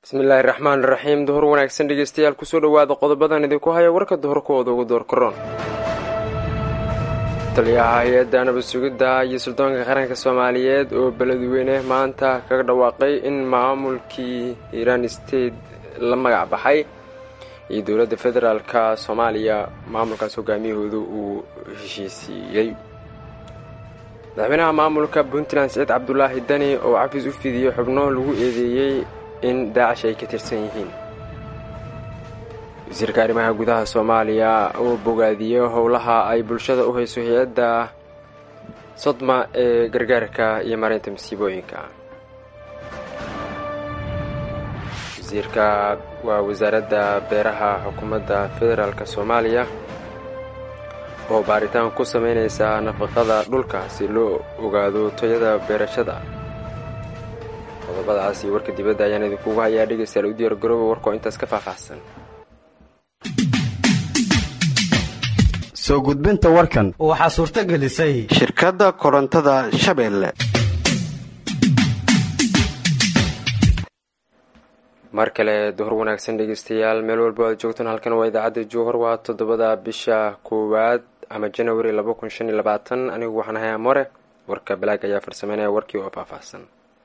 bismillaahi raxmaan raxiim duhur wanaagsan dhegeystayaal kusoo dhowaada qodobadan idinku haya warka duhurkooda ugu door karoon taliyaha hay-adda nabad sugidda iyo suldoonka qaranka soomaaliyeed oo beledweyne maanta kaga dhawaaqay in maamulkii hiiraan state la magac baxay iyo dowladda federaalka soomaaliya maamulkaas hogaamiyahooda uu heshiisiiyey madaxweynaha maamulka puntland siciid cabdulaahi dani oo cafis u fidiyey xubno lagu eedeeyey in daacish ay ka tirsan yihiin wasiirka arrimaha gudaha soomaaliya oo bogaadiyey howlaha ay bulshada u hayso hay-adda sodma ee gargaarka iyo mareynta masiibooyinka wasiirka waa wasaaradda beeraha xukuumadda federaalk soomaaliya oo baaritaan ku sameyneysa nafaqada dhulka si loo ogaado tayada beerashada qodobadaas iyo warka dibadda ayaan idinkugu hayaa dhegeystayaal u diyaar garooba warkoo intaas ka faahfaahsan soo gudbinta warkan waxaa suurto gelisay shirkadda korontada shabeelle mar kale duhur wanaagsan dhegeystayaal meel walba aad joogtaan halkan waa idaacadda jowhar waa toddobada bisha koowaad ama janawari laba kun shan iyo labaatan anigu waxaan ahay amore warka balaag ayaa farsameynaya warkii oo faahfaahsan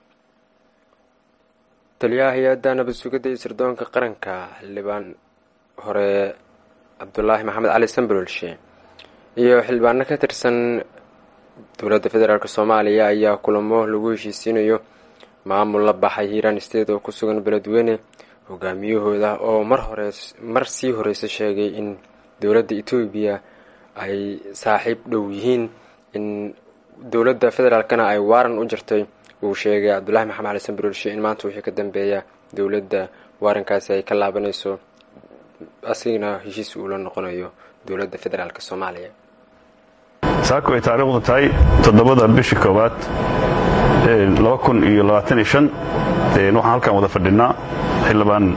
taliyaha hay-adda nabad sugidda iyo sirdoonka qaranka xildhibaan hore cabdulaahi maxamed cali sambalolshe iyo xildhibaano ka tirsan dowladda federaalk soomaaliya ayaa kulamo lagu heshiisiinayo maamul la baxay hiiraan state oo ku sugan beledweyne hogaamiyahooda oo mar hore mar sii horeysa sheegay in dowladda etoobiya ay saaxiib dhow yihiin in dowladda federaalkana ay waaran u jirtay uu sheegay cabdulahi maxamed cali sambalolshe in maanta wixii ka dambeeya dowladda waarankaasi ay ka laabanayso asigana heshiis uu la noqonayo dowladda federaalk soomaaliya saako ay taariikhdu tahay toddobada bisha koowaad laba kun iyo labaatan iyo shan waxaan halkan wada fadhinaa xildhibaan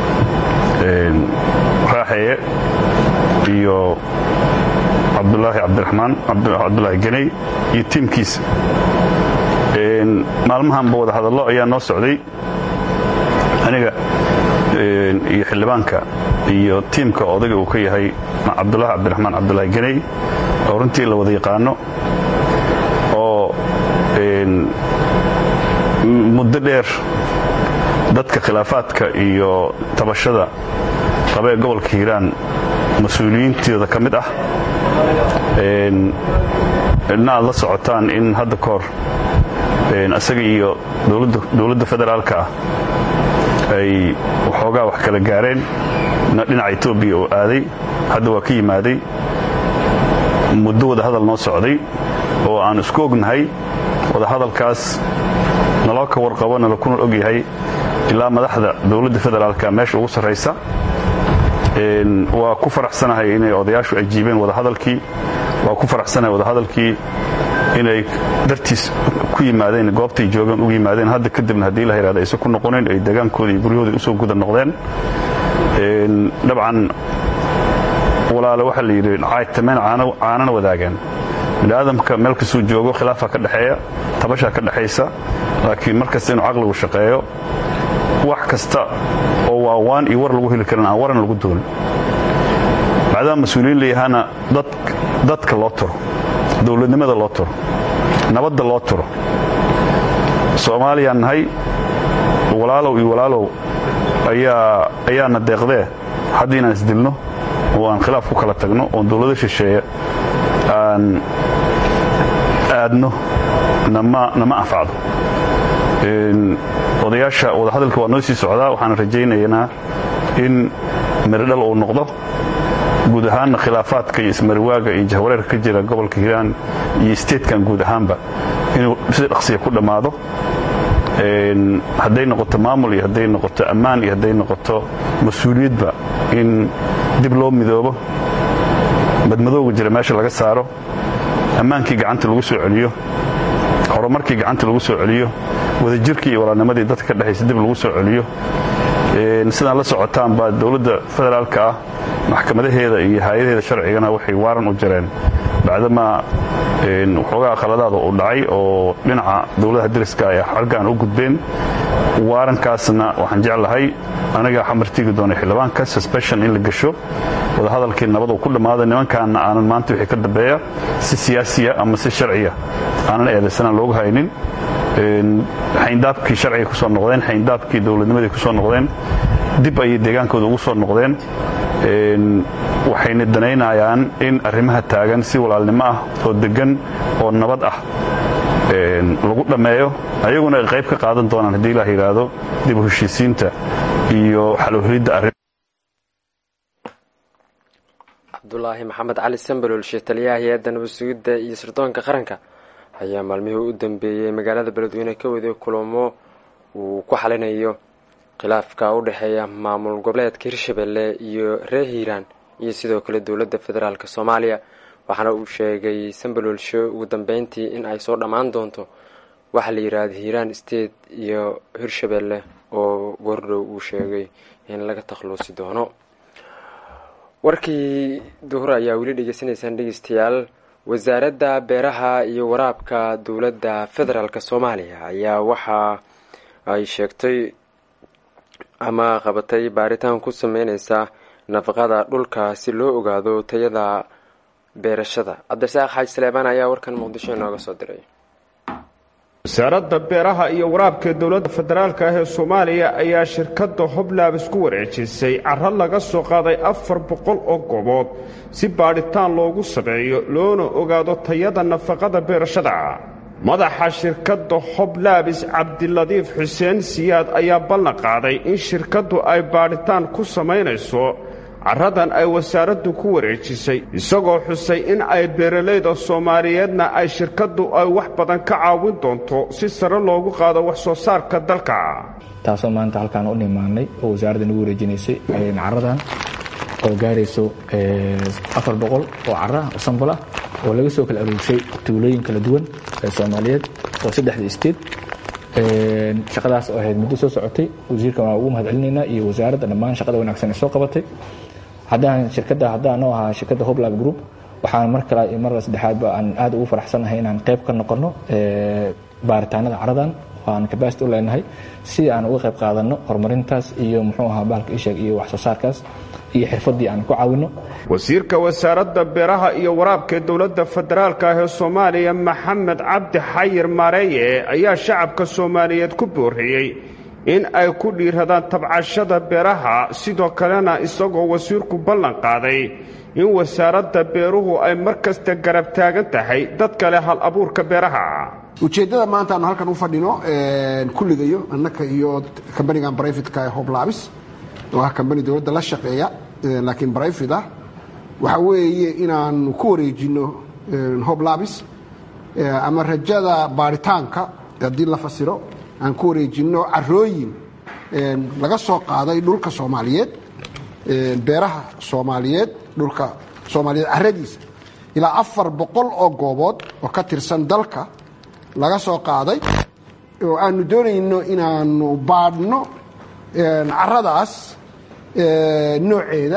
raaxeeye iyo cabdulaahi cabdiraxmaan cabdulaahi ganey iyo tiimkiisa maalmahanba wada hadallo ayaa noo socday aniga iyo xildhibaanka iyo tiimka odayga uu ka yahay cabdulaahi cabdiraxmaan cabdulaahi ganey oo runtii la wada yaqaano oo muddo dheer dadka khilaafaadka iyo tabashada qabee gobolka hiiraan mas-uuliyiintooda ka mid ah na aad la socotaan in hadda ka hor isaga iyo dowladda federaalka ah ay waxoogaa wax kala gaareen dhinaca etoobiya oo aaday hadda waa ka yimaaday muddo wada hadal noo socday oo aan isku ognahay wadahadalkaas naloo ka warqabo nala kuna og yahay ilaa madaxda dowladda federaalka meesha ugu sarraysa waa ku faraxsanahay inay odayaashu ajiibeen wadahadalkii waa ku faraxsanahay wadahadalkii inay dartiis ku yimaadeen goobtay joogeen ugu yimaadeen hadda kadibna haddii la yidhahdo aysan ku noqonayn ay degaankooda iyo guryahooda usoo guda noqdeen dabcan walaale waxaa la yidhi caaytameen caanana wadaagaan biniaadamka meel kastuu joogo khilaafaa ka dhexeeya tabashaa ka dhexaysa laakiin mar kasta inuu caqligu shaqeeyo wax kasta oo waawaan iyo war lagu heli karan aan waran lagu doonin maadaama mas-uuliyiin layahaana dadka loo turo dowladnimada loo turo nabadda loo turo soomaaliyaan nahay walaalow iyo walaalow ayaana deeqdee haddii inaan isdilno oo aan khilaaf ku kala tagno oon dowlado shisheeye aan aadno nama anfacdo odayaasha wadahadalka waa noo sii socdaa waxaan rajaynaynaa in miridhal uu noqdo guud ahaanna khilaafaadka iyo ismariwaaga iyo jahwareerka ka jira gobolka hiiraan iyo statekan guud ahaanba inuu si dhaqsiya ku dhammaado hadday noqoto maamul iyo hadday noqoto ammaan iyo hadday noqoto mas-uuliyadba in dib loo midoobo madmadowga jira meesha laga saaro ammaankii gacanta lagu soo celiyo horumarkii gacanta lagu soo celiyo wadajirkii iyo walaalnimadii dadka ka dhexaysa dib lagu soo celiyo sidaan la socotaan baa dowladda federaalka ah maxkamadaheeda iyo hay-adaheeda sharcigana waxay waaran u jireen bacdamaa waxoogaa khaladaada uu dhacay oo dhinaca dowladaha deriska ay xargaan u gudbeen waarankaasna waxaan jeclahay aniga xamartigi doonay xildhibaanka susbeshon in la gesho wadahadalkii nabadu ku dhammaada nimankaana aanan maanta wixii ka dambeeya si siyaasiya ama si sharciya aanan eedaysanaan loogu haynin xayndaabkii sharciga ku soo noqdeen xayndaabkii dowladnimadii ku soo noqdeen dib ayay deegaankooda ugu soo noqdeen waxayna danaynayaan in arrimaha taagan si walaalnimo ah oo deggan oo nabad ah lagu dhammeeyo ayaguna ay qayb ka qaadan doonaan haddii ilaah yidhaahdo dib u heshiisiinta iyo xalowhelidda arrin cabdulaahi maxamed cali sambalolshe taliyaha hay-adda nabad sugidda iyo sirdoonka qaranka ayaa maalmihii u dambeeyey magaalada beledweyne ka waday kulamo uu ku xalinayo khilaafka u dhexeeya maamul goboleedka hirshabelle iyo reer hiiraan iyo sidoo kale dowladda federaalk soomaaliya waxaana uu sheegay sambalolshe ugu dambeyntii in ay soo dhammaan doonto waxaa la yidhaahda hiiraan state iyo hirshabelle oo goordhow uu sheegay in laga takhluusi doono warkii duhur ayaa weli dhegeysanaysaan dhegeystayaal wasaaradda beeraha iyo waraabka dowladda federaalk soomaaliya ayaa waxa ay sheegtay ama qabatay baaritaan ku sameyneysa nafaqada dhulka si loo ogaado tayada beerashada cabdirasaaq xaaji saleebaan ayaa warkan muqdisho inooga soo diray wasaaradda beeraha iyo waraabka dowladda federaalka ah ee soomaaliya ayaa shirkadda hoblaab isku wareejisay caro laga soo qaaday afar boqol oo goobood si baadhitaan loogu sameeyo loona ogaado tayada nafaqada beerashada madaxa shirkadda hoblaabis cabdiladiif xuseen siyaad ayaa ballan qaaday in shirkaddu ay baadhitaan ku samaynayso carradan ay wasaaraddu ku wareejisay isagoo xusay in ay beeralayda soomaaliyeedna ay shirkaddu ay wax badan ka caawin doonto si sare loogu qaado wax soo saarka dalka taasoo maanta halkaan u nimaanay oo wasaaradda nagu wareejinaysay caradan oo gaarayso afar boqol oo cara oo sambal ah oo laga soo kala aruurshay tuulooyin kala duwan ee soomaaliyeed oo saddexda isteed shaqadaas oo ahayd muddo soo socotay wasiirkan waa ugu mahad celinaynaa iyo wasaaradda dhammaan shaqada wanaagsan ee soo qabatay haddaan shirkadda haddaan oo ahaa shirkadda hoblab group waxaan mar kale iyo mar saddexaadba aan aad ugu faraxsanahay inaan qayb ka noqono baaritaanada caradan aan capacity u leenahay si aan uga qayb qaadanno horumarintaas iyo muxuu ahaa bahalka isheeg iyo wax soo saarkaas iyo xirfaddii aan ku caawinno wasiirka wasaaradda beeraha iyo waraabka dowladda federaalka ah ee soomaaliya maxamed cabdi xayir maareeye ayaa shacabka soomaaliyeed ku booriyey in ay ku dhiiradaan tabcashada beeraha sidoo kalena isagoo wasiirku ballan qaaday in wasaaradda beeruhu ay mar kasta garab taagan tahay dad kale hal abuurka beeraha ujeeddada maanta aanu halkan u fadhino kulligayo annaka iyo kambanigan brifatka ee hoblabis oo ah kambani dowladda la shaqeeya laakiin brifat ah waxa weeye inaanu ku wareejinno hoblabis ama rajada baaritaanka haddii la fasiro aan ku wareejinno carooyin laga soo qaaday dhulka soomaaliyeed beeraha soomaaliyeed dhulka soomaaliyeed caradiisa ilaa afar boqol oo goobood oo ka tirsan dalka laga soo qaaday oo aanu doonayno inaanu baadhno caradaas nooceeda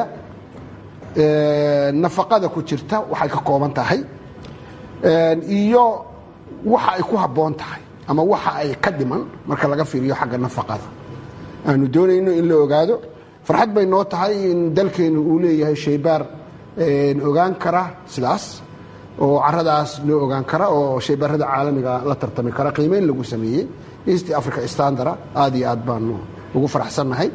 nafaqada ku jirta waxay ka kooban tahay iyo waxa ay ku habboon tahay ama waxa ay ka dhiman marka laga fiiriyo xagga nafaqada aanu doonayno in la ogaado farxad bay noo tahay in dalkeenu uu leeyahay shaybaar ogaan kara sidaas oo caradaas noo ogaan kara oo shaybaarada caalamiga la tartami kara qiimeyn lagu sameeyey east africa standara aad iyo aad baanu ugu faraxsannahay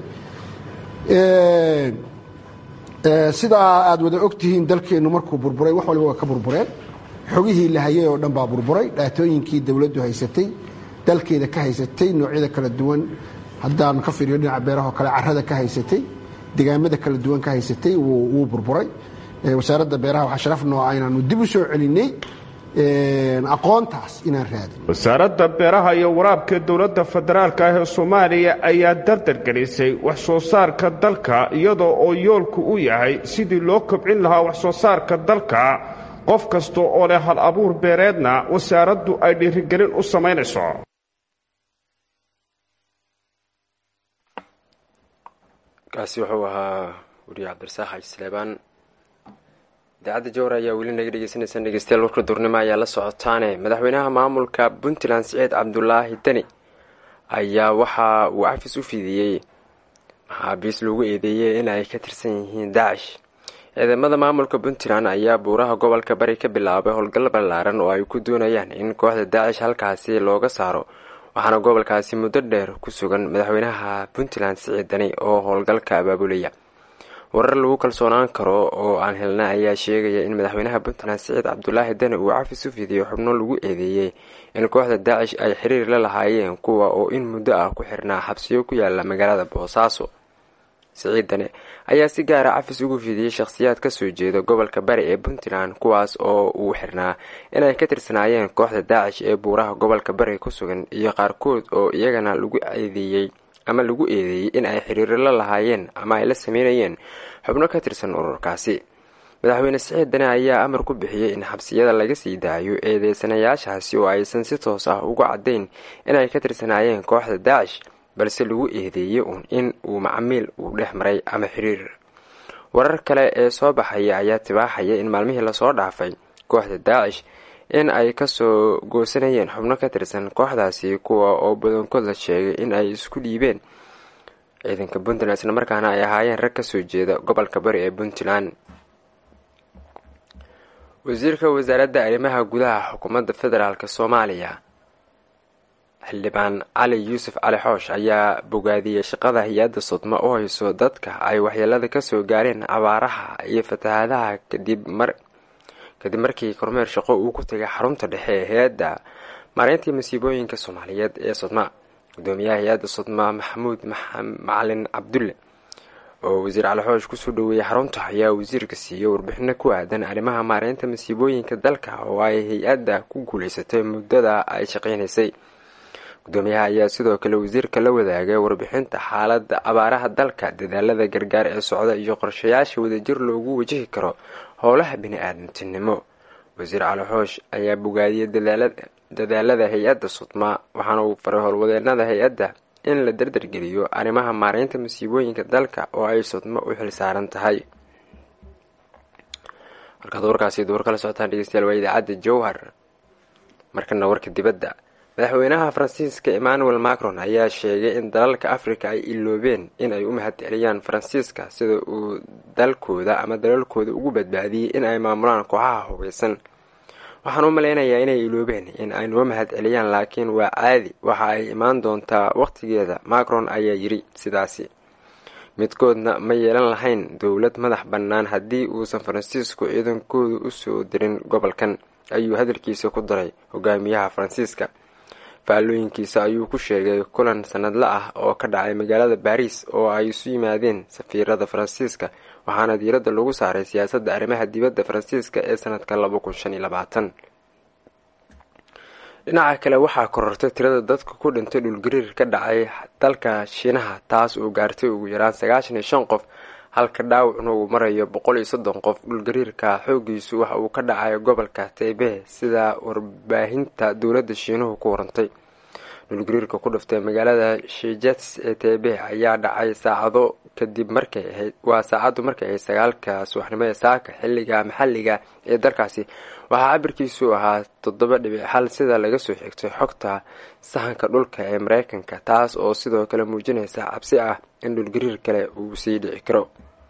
sidaa aad wada ogtihiin dalkeennu markuu burburay wax waliba waa ka burbureen xogihii la hayay oo dhan baa burburay dhaatooyinkii dowladdu haysatay dalkeeda ka haysatay noocyada kala duwan haddaan ka fiiriyo dhinaca beerahoo kale carada ka haysatay degaamada kala duwan ka haysatay wuu burburay wasaaradda beeraha waxaa sharaf noo ah inaanu dib u soo celinay aqoontaas inaan raadin wasaaradda beeraha iyo waraabka dowladda federaalka ah ee soomaaliya ayaa dardargelisay wax soo saarka dalka iyadoo oo yoolku u yahay sidii loo kobcin lahaa wax soo saarka dalka qof kasta oo leh hal abuur beereedna wasaaraddu ay dhiirigelin u samaynayso kaasi wuxuu ahaa weriye cabdirasaaq xaaji saleebaan idaacadda jowhar ayaa weli naga dhegeysaneysaan dhegeystayaal warka duurnimo ayaa la socotaane madaxweynaha maamulka puntland siciid cabdulaahi deni ayaa waxa uu cafis u fidiyey maxaabiis lagu eedeeyey in ay ka tirsan yihiin daacish ciidamada maamulka puntland ayaa buuraha gobolka bari ka bilaabay howlgal ballaaran oo ay ku doonayaan in kooxda daacish halkaasi looga saaro waxaana gobolkaasi muddo dheer ku sugan madaxweynaha puntland siciid deni oo howlgalka abaabulaya warar lagu kalsoonaan karo oo aan helna ayaa sheegaya in madaxweynaha puntland siciid cabdulaahi deni uu cafis u fidiyo xubno lagu eedeeyey in kooxda daacish ay xiriir la lahaayeen kuwa oo in muddo ah ku xirnaa xabsiyo ku yaala magaalada boosaaso siciid dane ayaa si gaara cafis ugu fidiyey shakhsiyaad kasoo jeeda gobolka bari ee puntland kuwaas oo uu xirnaa inay ka tirsanaayeen kooxda daacish ee buuraha gobolka bari ku sugan iyo qaarkood oo iyagana lagu eedeeyey ama lagu eedeeyey in ay xiriiro la lahaayeen ama ay la sameynayeen xubno ka tirsan ururkaasi madaxweyne siciid dane ayaa amar ku bixiyey in xabsiyada laga sii daayo eedeysanayaashaasi oo aysan si toos ah ugu caddayn inay ka tirsanaayeen kooxda daacish balse lagu eedeeyey uun in uu macmiil uu dhex maray ama xiriir warar kale ee soo baxaya ayaa tibaaxaya in maalmihii lasoo dhaafay kooxda daacish in ay kasoo goosanayeen xubno ka tirsan kooxdaasi kuwa oo badankood la sheegay in ay isku dhiibeen ciidanka puntland isla markaana ay ahaayeen rag kasoo jeeda gobolka bari ee puntland wasiirka wasaaradda arrimaha gudaha xukuumadda federaalk soomaaliya xildhibaan cali yuusuf cali xoosh ayaa bogaadiyey shaqada hay-adda sodma u hayso dadka ay waxyeelada kasoo gaareen abaaraha iyo fatahaadaha kadib mar kadib markii kormeer shaqo uu ku tegay xarunta dhexe ee hay-adda maareyntii masiibooyinka soomaaliyeed ee sodma gudoomiyaha hay-adda sodma maxamuud macalin cabdulle oo wasiir cali xoosh kusoo dhaweeyey xarunta ayaa wasiirka siiyey warbixino ku aadan arrimaha maareynta masiibooyinka dalka oo ay hay-adda ku guuleysatay muddada ay shaqeynaysay gudoomiyaha ayaa sidoo kale wasiirka la wadaagay warbixinta xaaladda abaaraha dalka dadaalada gargaar ee socda iyo qorshayaasha wadajir loogu wajihi karo howlaha bini-aadamtinimo wasiir cali xoosh ayaa bogaadiyey dadaalada hay-adda sudma waxaana uu faray howlwadeenada hay-adda in la dardargeliyo arrimaha maareynta masiibooyinka dalka oo ay sudmo u xilsaaran tahay markaad warkaasi duur kala socotaan dhegeystayaal waa idaacadda jowhar markana warka dibadda madaxweynaha faransiiska emmanuel macron ayaa sheegay in dalalka africa ay iloobeen in ay u mahad celiyaan faransiiska sida uu dalkooda ama dalalkooda ugu badbaadiyey in ay maamulaan kooxaha hubeysan waxaan u malaynayaa inay iloobeen in ay noo mahad celiyaan laakiin waa caadi waxa ay imaan doontaa waqtigeeda macron ayaa yiri sidaasi midkoodna ma yeelan lahayn dowlad madax bannaan haddii uusan faransiisku ciidankooda usoo dirin gobolkan ayuu hadalkiisa ku daray hogaamiyaha faransiiska faallooyinkiisa ayuu ku sheegay kulan sanadle ah oo ka dhacay magaalada baariis oo ay isu yimaadeen safiirada faransiiska waxaana diiradda lagu saaray siyaasadda arrimaha dibadda faransiiska ee sanadka laba kun shan iyo labaatan dhinaca kale waxaa korortay tirada dadka ku dhintay dhulgariir ka dhacay dalka shiinaha taas oo gaartay ugu yaraan sagaashan iyo shan qof halka dhaawacna uu marayo boqol iyo soddon qof dhulgariirka xoogiisu waxa uu ka dhacay gobolka taybe sida warbaahinta dowladda shiinuhu ku warantay dhulgariirka ku dhiftay magaalada shijets ee taybe ayaa dhacay saacado kadib markay ahayd waa saacaddu markay ahayd sagaalka subaxnimo ee saaka xilliga maxalliga ee dalkaasi waxaa cabirkiisu ahaa toddoba dhibic xal sida laga soo xigtay xogta sahanka dhulka ee mareykanka taas oo sidoo kale muujinaysa cabsi ah in dhulgariir kale uu sii dhici karo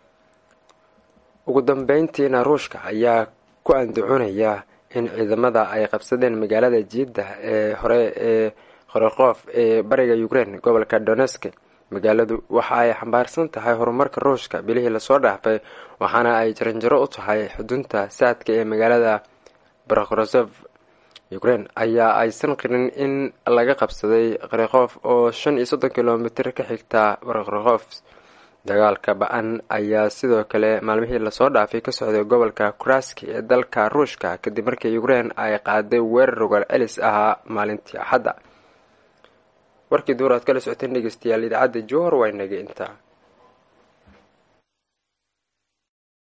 ugu dambeyntiina ruushka ayaa ku andacoonaya in ciidamada ay qabsadeen magaalada jiidda ee hore ee khorokhof ee bariga ukraine gobolka donesk magaaladu waxa ay xambaarsan tahay horumarka ruushka bilihii lasoo dhaafay waxaana ay jaranjaro u tahay xudunta saadka ee magaalada barakhrosov ukraine ayaa aysan qirin in laga qabsaday kharikhof oo shan iyo soddon kilomitir ka xigta barakhrokhof dagaalka ba-an ayaa sidoo kale maalmihii lasoo dhaafay ka socday gobolka kuraski ee dalka ruushka kadib markii ukraine ay qaaday weerar rogaal celis ahaa maalintii axadda warkii duur aad kala socoteen dhegeystayaal idaacadda jowhar waa inaga intaa